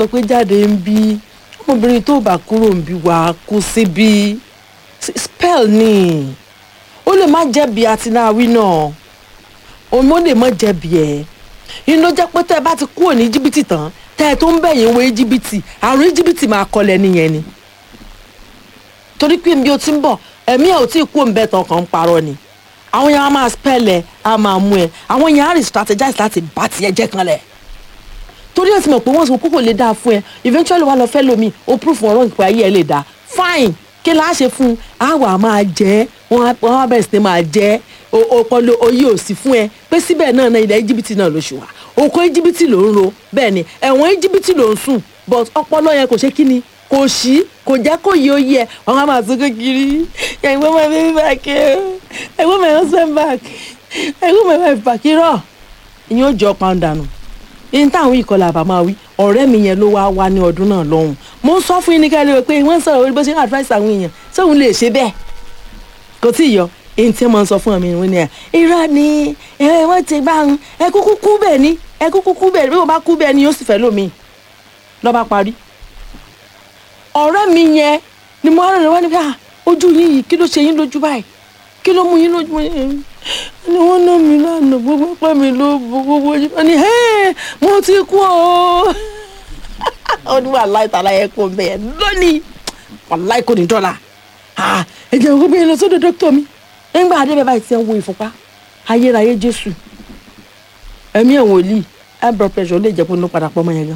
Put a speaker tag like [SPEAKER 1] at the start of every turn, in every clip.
[SPEAKER 1] sọ pé jáde ń bí ọmọbìnrin tó bá kúrò ń bí wàá kú síbí spell ni ó lè má jẹ̀bi àtináwí náà òun ó lè má jẹ̀bi ẹ̀ inú jẹ́ pé tẹ́ ẹ bá ti kúrò ní jìbìtì tán tẹ́ ẹ tó ń bẹ̀yìn wo jìbìtì àrùn jìbìtì máa kọlẹ̀ nìyẹn ni torí pé bí o ti ń bọ̀ ẹ̀mí ẹ̀ ò tí ì kú òǹbẹ̀ tán kàn ń parọ́ ni àwọn yẹn á máa spell ẹ̀ á máa mú ẹ̀ àwọn yẹn á rí strategize láti bá tiẹ̀ jẹ́ kan lẹ̀ torí ẹ̀ ti mọ̀ pé wọ́n sọ kókò lè dáa fún ẹ eventually wà lọ fẹ́ lomi o proof wọn rán ìpè ayé ẹ lè dáa fine kí la ṣe fún un àwa máa jẹ́ wọ́n á bẹ̀rẹ̀ sí ní máa jẹ́ ọpọlọ oyè òsì fún ẹ pé síbẹ̀ náà náà ilẹ̀ íjíbítì náà ló ṣù wá oko íjíbítì ló ń ro bẹ́ẹ̀ ni ẹ̀wọ̀n íjíbítì ló ń sùn but ọpọlọ yẹn kò ṣe kí ni kò sí kò jẹ́ kó yẹ oyè ẹ̀ wọ́n á máa sọ́kọ́ kiri ẹ̀gbọ́n my baby back ẹ̀gbọ́n my husband back ẹ̀gbọ́n my wife back irọ́ ìyẹn ó jẹ́ ọ̀pá dànù yín táwọn ìkọlà àbá máa wí ọ̀rẹ́ mi yẹn ló wá wá ní ọdún náà lọ́hùn mo ń sọ fún yín ní kẹ́lẹ́ pé wọ́n ń sọ̀rọ̀ orí bó ṣe ń advice àwọn èèyàn sóun lè ṣe bẹ́ẹ̀ kò tí ì yọ èyí tí wọ́n sọ fún mi ní ẹ̀ irọ́ ni ẹ wọ́n ti bá ń ẹ kúkú kú bẹ́ẹ̀ ni ẹ kúkú kú bẹ́ẹ̀ ni bí wọ́n bá kú bẹ́ẹ̀ ni yóò sì fẹ́ lómi lọ́ba parí. ọ̀rẹ́ mi yẹn ni mo rán lọ́wọ́ níbi ojú yín yìí kí ló ṣe yín lójú báyìí kí ló mú yín lójú yín ni wọ́n ná mi lánàá gbogbo pẹ́ mi ló gbogbo yín wọ́n ní mo ti kú o ó ní wà láì tàlà yẹn kó bẹ́ẹ̀ lónìí wà láì kò ní dọ́là ẹ jẹ́ gbogbo yẹn lọ sọ́dọ̀ dókítà mi nígbà adébẹ̀ báyìí ti ń wo ìfúnpá ayérayé jésù ẹ̀mí ẹ̀ wòlíì high blood pressure ó lè jẹ́ pé ó padà pọ̀ mọ́ yẹn gan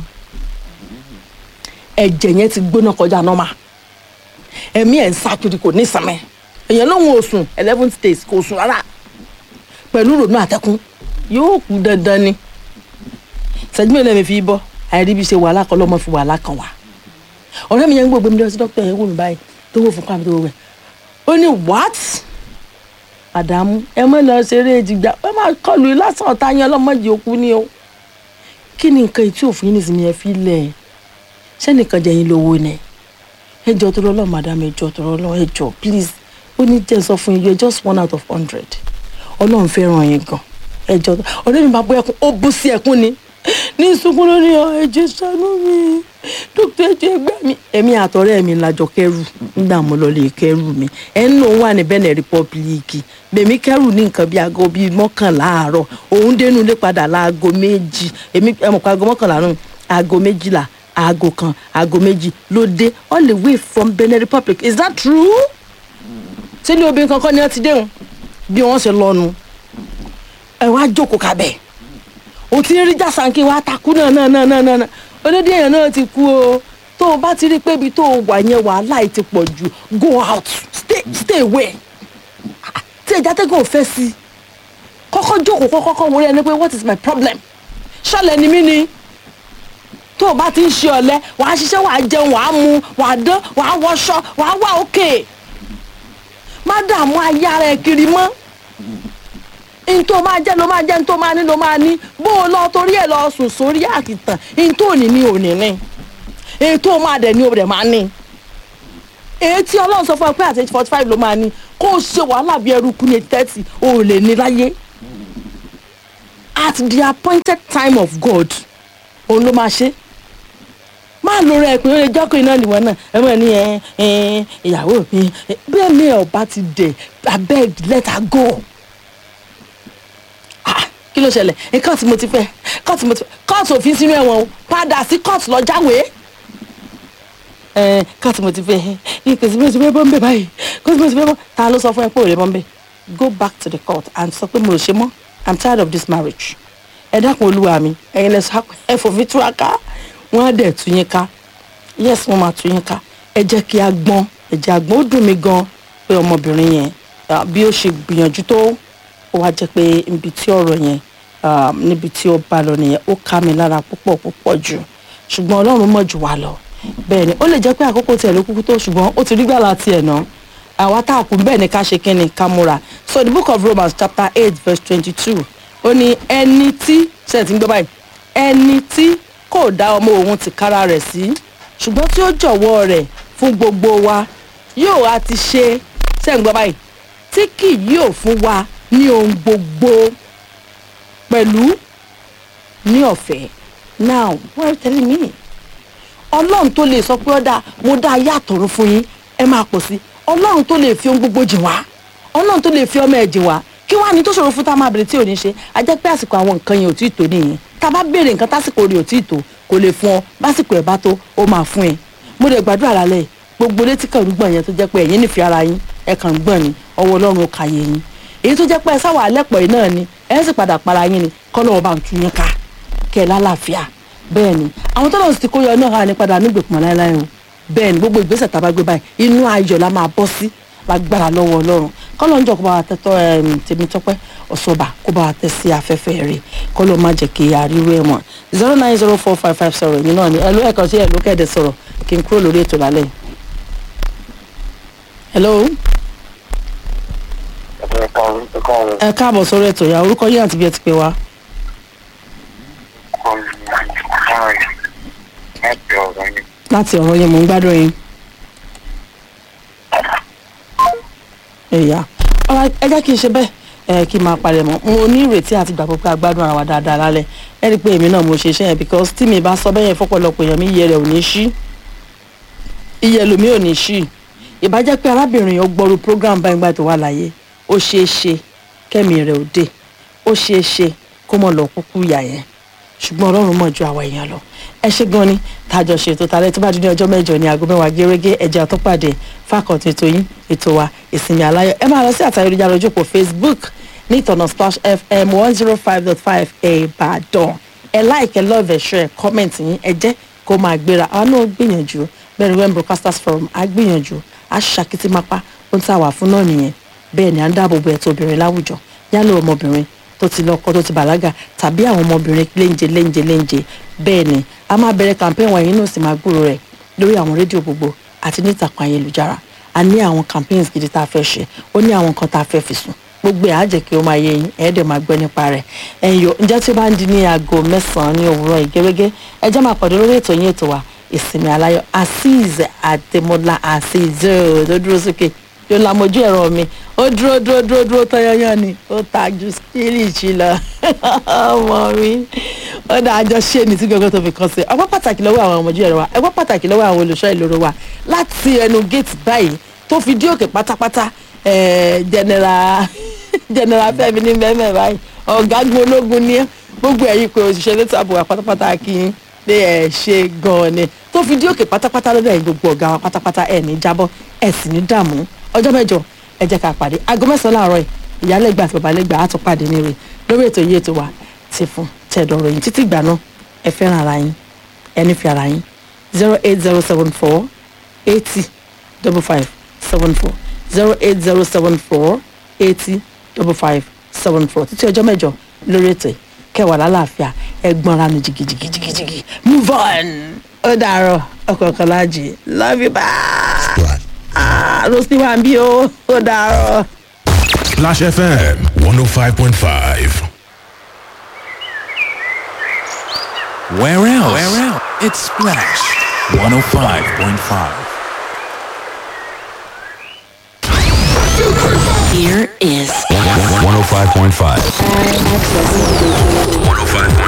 [SPEAKER 1] ẹ̀jẹ̀ yẹn ti gbóná kọjá nọ́mà ẹ̀mí ẹ̀ ń sákiri kò ní ìsàmẹ́ èèyàn lóhun òsùn eleven days kò sùn rárá pẹ̀lú rònú àtẹ́kùn yóò kú dandan ni ṣẹ́jú mi lẹ́mi fi bọ́ àìrí bí ṣe wàhálà kan lọ́mọ fi wàhálà kan wà ọ̀rẹ́ mi yẹn ń gbogbo mi lọ sí dókítà yẹn wò mí báyìí tó wò fún pàmì tó wò rẹ̀ ó ní what àdàmú ẹ mọ lọ ṣeré jìgbà ẹ máa kọlu lásán ọ̀tá yẹn ọlọ́mọdé òkú ni o kí ni nǹkan tí òfin ní ìsinmi ẹ fi lẹ̀ ṣé nìkan jẹ́ yín lówó ni ẹ jọ tó lọ́lọ́ madam ẹ jọ tó lọ́lọ́ ẹ jọ please ó ní jẹ́ sọ fún yín you are just one out of hundred ọlọ́run fẹ́ràn yín gan ẹ jọ ọ̀rẹ́ mi máa bọ́ ẹkún ó bú sí ẹkún ni ní sunkún lórí ọ ẹ̀jẹ̀ ṣàánú mi dókítà ẹ̀jẹ̀ ẹgbẹ́ mi èmi àtọ̀rẹ́ mi lajọ kẹrù nígbà mo lọ lè kẹrù mi ẹnu òun wà ní Benin Republic bèmí kẹrù ní nǹkan bíi aago bíi mọ́kànlá àárọ̀ òun dénú ilé padà láago méjì èmi ẹmọ pa aago mọ́kànlá nù aago méjìlá aago kan aago méjì ló dé all the way from Benin Republic is that true? sílé obìnrin kankan ni wọ́n ti déhùn bí wọ́n ṣe lọ́nu ẹ wá jókòó kábẹ́ẹ̀ o ti rí jàsánkì wa takú náà náà náà náà náà olódì èèyàn náà ti kú o tó o bá ti rí pé ibi tó o wà yẹn wàhálà yìí ti pọ̀ jù go out stay stay away tí ẹja tẹ́gàn ò fẹ́ sí i kọ́kọ́ jókòó kọ́kọ́ kọ́ wọlé ẹni pé what is my problem ṣọlẹ̀ ni mí ni tó o bá ti ń ṣe ọ̀lẹ wàá ṣiṣẹ́ wàá jẹun wàá mu wàá dán wàá wọṣọ wàá wà òkè má dààmú ayé ara ẹ kiri mọ́ ntó máa jẹ́ ló máa jẹ́ ntó máa ní ló máa ní bó o lọ torí ẹ̀ lọ sùn sórí àkìtàn ntó ní ní òní ní ètò máa dẹ̀ ní o dẹ̀ máa ní èyí tí ọlọ́run sọ fún ẹ pé àti forty five ló máa ní kó o ṣe wàhálà bí ẹrú kú ní thirty o ò lè ní láyé at the appointed time of God òun ló máa ṣe máa lo rẹ pé ó lè jọ́kùn iná nìwọ̀n náà ẹ mọ̀ ní ẹ ìyàwó mi bẹ́ẹ̀ mi ẹ̀ ọba ti dẹ̀ abeg let her go kí ló ṣẹlẹ̀ ẹ kóòtù mo ti fẹ́ kóòtù mo ti fẹ́ kóòtù òfin sínú ẹ̀wọ̀n o padà sí kóòtù lọ jáwé ẹ kóòtù mo ti fẹ́ ìpèsè mo ti fẹ́ bọ́m̀bẹ̀ báyìí kóòtù mo ti fẹ́ bọ́ ta ló sọ fún ẹ pé ò lè bọ́m̀bẹ̀ go back to the court and sọ pé mo ò ṣe mọ́ i'm tired of this marriage ẹ dákun olúwa mi ẹ̀yin lẹ sọ ẹ fòfin túraká wọn á dẹ̀ tú yín ká yes wọn máa tú yín ká ẹ jẹ́ kí a gbọ́n ẹ jẹ́ àgbọ́n ó dùn mí gan pé ọmọbìnrin yẹn bí ó ṣe gbìyànjú tó ó wá jẹ́ pé ibi tí ọ̀rọ̀ yẹn níbi tí ó bá lọ nìyẹn ó ká mi lára púpọ̀ púpọ̀ jù ṣùgbọ́n ọlọ́run mọ̀ jù wá lọ bẹ́ẹ̀ ni ó lè jẹ́ pé àkókò tiẹ̀ ló kúkú tó ṣùgbọ́n ó ti rí gbàlà tiẹ̀ náà àwa tá a kú bẹ́ẹ̀ ni ká ṣe kí ni ká múra so the book of Romans chapter eight verse twenty-two ó ní ẹni tí ṣe ti ń gbọ́ báyìí ẹni tí kò dá ọmọ òun ti kára rẹ̀ sí ṣùgbọ́n tí ó jọ̀wọ́ rẹ̀ fún gbogbo wa yóò wá ti ṣe ṣe ń gbọ́ báyìí tí kì yóò fún wa ní ohun gbogbo pẹ̀lú ní ọ̀fẹ́ now what are you telling me ọlọ́run tó lè sọ pé ọ̀dà mo dá ayé àtọ̀run fún yín ẹ máa pọ̀ sí ọlọ́run tó lè fi ohun gbogbo jìn wá ọlọ́run tó lè fi ọmọ ẹ̀ jìn wá kí wàá ní tó ṣòro fún tá a máa bèrè tí ò ní ṣe a jẹ́ pé àsìkò àwọn nǹkan yẹn ò tí ì tó nìyẹn tá a bá béèrè nǹkan tásìkò rẹ̀ ò tí ì tó kò lè fún ọ básìkò ẹ̀ bá tó ó máa fún ẹ mo lè gbàdúrà lálẹ́ yìí gbogbo létí kan ń gbọ̀n yẹn tó jẹ́ pé ẹ̀yin nífẹ̀ẹ́ ara yín ẹ kàn ń gbọ̀n ni ọwọ́ ọlọ́run ó kàyé yín èyí tó jẹ́ pé ẹ sáwà alẹ́pọ̀ yìí náà ni ẹ sì padà para yín ni kọ́lọ́wọ́ bá ń tú yín ká kẹ́ ẹ lálàáfíà bẹ́ẹ̀ ni àwọn tó lọ́n sì ti kó yọ náà hàn ní padà nígbèkùn láéláé o bẹ́ẹ̀ ni gbogbo ìgbésẹ̀ tá a bá gbé báyìí inú ayọ̀ la máa bọ́ sí lágbára lọ́wọ́ ọlọ́run kọ́lọ́ ń jọ kó bá wa tẹ́tọ́ Tèmítọ́pẹ́ Ọ̀ṣọ́bà kó bá wa tẹ́ sí afẹ́fẹ́ rẹ̀ kọ́lọ́ má jẹ́ kí àríwú ẹ̀ mọ̀ zero nine zero four five five sọ̀rọ̀ yìí náà ni ẹ̀lú ẹ̀kan sí ẹ̀lú kẹ́ẹ̀dẹ̀ sọ̀rọ̀ kí n kúrò lórí ètò lálẹ́ yìí. hello ẹ káàbọ̀ sórí ètò ìyá orúkọ yín àti bí ẹ ti pè wá. láti ọ̀rọ̀ yẹn mò ń gbádùn yín. ẹ̀yà ọ̀rọ̀ ẹ jẹ́ kí n ṣe bẹ́ẹ̀ ẹ kí n máa palẹ̀ mọ́ mo ní ìrètí àti ìgbàgbọ́ pé a gbádùn ara wa dáadáa lálẹ́ ẹ rí i pé èmi náà mo ṣe iṣẹ́ yẹn because tí mi bá sọ bẹ́ẹ̀ yẹn fọ́pọ̀lọpọ̀ èèyàn mi iye rẹ̀ ò ní ṣí iye lomi ò ní ṣí ìbájẹ́ pé arábìnrin yẹn gbọ́rú program báyìí gbà tó wà láyé ó ṣeé ṣe kẹ́mi rẹ̀ ò dé ó ṣeé ṣe kó mọ̀ lọ kúkú ìyá yẹn ṣùgbọ́n ọlọ́run mọ̀ ju àwa èèyàn lọ ẹ ṣe gan ni tájọ ṣètò tààrẹ tó bá di ní ọjọ́ mẹ́jọ ní aago mẹ́wàá gẹ́gẹ́ ẹ̀jẹ̀ àtọ́pàdé fákọ̀tì ètò yín ètò wa ìsinmi aláyọ̀ ẹ máa lọ sí àtàyẹ̀rọ̀jà lójú òpó Facebook ní ìtọ̀nà Splash FM one zero five dot five Ìbàdàn ẹ like ẹ love ẹ share comment yín ẹ jẹ́ kó máa gbéra àwọn náà gbìyànjú bẹ́ẹ̀ ni wen broadcasters forum á gbìyànjú á ṣàkítí mápá ohun tí a wà fún náà nìyẹn bẹ́ẹ̀ ni à ń dáàbò bo ẹ̀tọ́ obìnrin láwùjọ yálò ọmọbìnrin tó ti lọ́kọ tó ti bàlágà tàbí àwọn ọmọbìnrin léńjẹ léńjẹ léńjẹ bẹ́ẹ̀ ni a máa bẹ̀rẹ̀ campaign wọ̀nyí náà sì máa gbúrò rẹ̀ lórí àwọn rédíò gbogbo àti ní ìtàkùn ayélujára a ní àwọn campaigns gidi tá a fẹ́ ṣe ó ní àwọn nǹkan tá a fẹ́ fi sùn gbogbo ẹ̀ á jẹ́ kí ó máa yé yín ẹ̀ẹ́dẹ̀ máa gbẹ́ nípa rẹ̀ ẹ̀yọ́ ǹjẹ́ tí ó bá ń di ní aago mẹ́sàn-án ní òwúrọ̀ ìgẹ́gẹ́ ẹ jẹ́ máa pàdé lórí ètò yín ètò wa ìsinmi aláyọ̀ azeez adémọlá azeez tó dúró sókè yóò la mojú ẹ̀rọ mi ó dúró dúró dúró dúró tọ́yọ́yọ́ ni ó ta ju spiriti lọ ọmọ mi ó dáa jọ ṣé ni tí gbogbo tó fi kàn sí ọgbọ́n pàtàkì lọ́wọ́ àwọn ọmọjú ẹ̀rọ wa ẹgbọ́n pàtàkì lọ́wọ́ àwọn olùṣọ́ ìloro wa láti ẹnu géètì báyìí tó fi dí òkè pátápátá general general Fẹ́mi ní mẹ́mẹ́ báyìí ọ̀gágun ológun ní gbogbo ẹ̀yìn pé òṣìṣẹ́ létò ààbò wa pátápátá kí n pé ẹ ṣe gan-an ni tó fi dí òkè pátápátá lọ́dọ̀ ẹ̀yin gbogbo ọ̀gá wa pátápátá ẹ̀ ní jábọ́ ẹ̀ sì ní dààmú ọjọ́ mẹ́jọ ẹ jẹ́ ká pàdé aago mẹ́sàn-án láàárọ̀ yìí ìyálẹ́gbà àti babalẹ́gbà á tún pàdé ní rè lórí ètò yìí ètò wa ti fún tẹ̀dọ̀rọ̀ yìí títí ìgbà náà ẹ fẹ́ràn ara yín ẹ nífẹ̀ẹ́ ara yín zero eight zero seven four eighty double five seven four zero eight zero seven four eighty double five seven four títí ọjọ́ mẹ́jọ lórí ètò yìí kẹwàá lálàáfíà ẹ gbọ́nra nu jìgìjìgìjìgì move on ó dàárọ̀ ọkọ̀ kan láàjì love you bye. Ah, Rosti wa ń bí o, ó dàárọ̀.
[SPEAKER 2] Splash FM 105.5.
[SPEAKER 3] Where else? Where else? It's Splash 105.5.
[SPEAKER 4] Here is
[SPEAKER 2] 105.5. 105.5.